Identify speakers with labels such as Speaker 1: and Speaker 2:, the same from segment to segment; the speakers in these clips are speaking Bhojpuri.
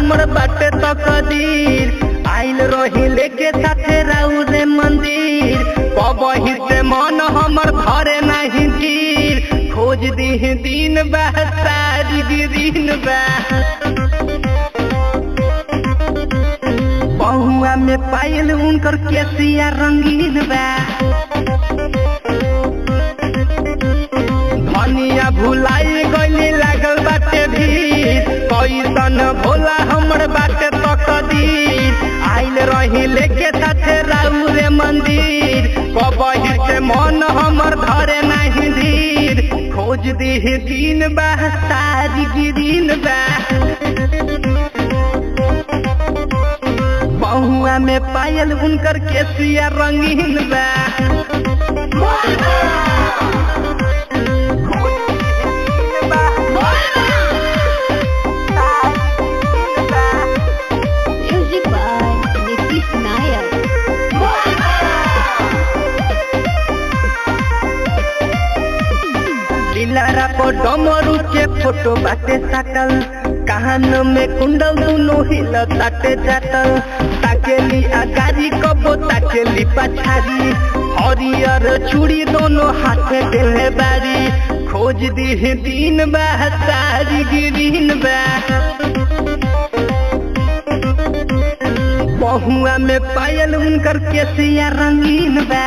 Speaker 1: हमर बाटे तकदीर आइल रही लेके साथे राउ रे मंदिर कबही से मन हमर घरे नहीं तीर खोज दी दिन बा सारी दिन बा बहुआ में पायल उनकर केसिया रंगीन बा धनिया भुलाई गईली लागल बाटे भीड़ कैसन भोला हमर बाटे तकदीर आइल रही लेके साथे राउ रे मंदिर कबही से मन हमर धरे नहीं धीर खोज दी दिन बा सारी गिरीन बा बहुआ में पायल उनकर केसिया रंगीन बा
Speaker 2: Music by Nitish Nayak.
Speaker 1: Dilhara पर डमरू के फोटो बाटे साटल कान में कुंडल दुनो हिल ताटे जाटल ताकेली अगारी कबो ताकेली पछारी हरियर चूड़ी दोनों हाथे देले बारी खोज दी दिन बा सारी गिरीन बा बहुआ में पायल उनकर केसिया रंगीन बा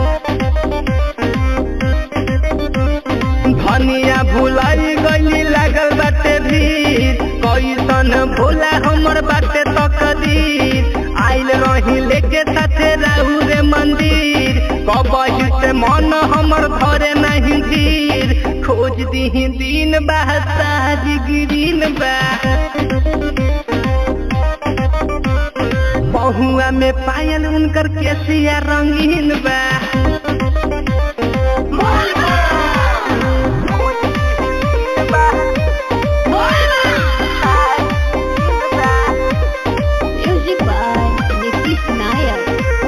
Speaker 1: धनिया भुलाई गईली लागल बाटे भीड़ कैसन भोला हमर बाटे तकदीर आइल रही लेके साथे राहु रे मंदिर कबही से मन हमर घरे नहीं धीर खोज दी दिन बा सारी गिरीन बा बहुआ में पायल उनकर केसिया रंगीन बा
Speaker 2: Music by Nitish Nayak.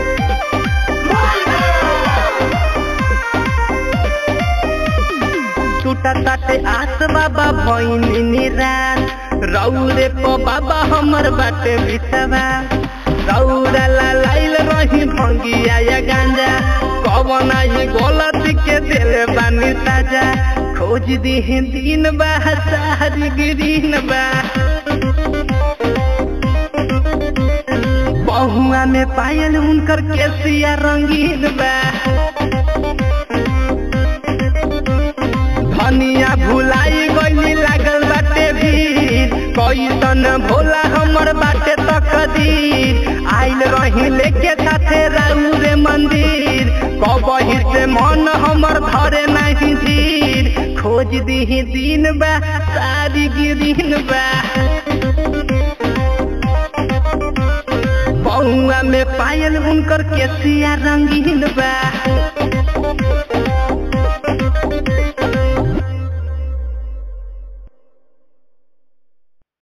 Speaker 1: टूटा ताटे आस बाबा भैनी निराश रौरे प बाबा हमर बाटे बिसवा रौरा लाइल रही भंगिया या गांजा कवन ही गलत के दिल बानी ताजा खोज दी दिन बा सारी गिरीन बा बहुआ में पायल उनकर केसिया रंगीन बा धनिया भुलाई गईली लागल बाटे भीड़ कैसन भोला हमर बाटे तकदीर आइल रही लेके साथे राउ रे मंदिर कबही से मन हमर धरे नहीं धीर खोज दी दिन बा सारी गिरीन बा बहुआ में पायल उनकर केसिया रंगीन बा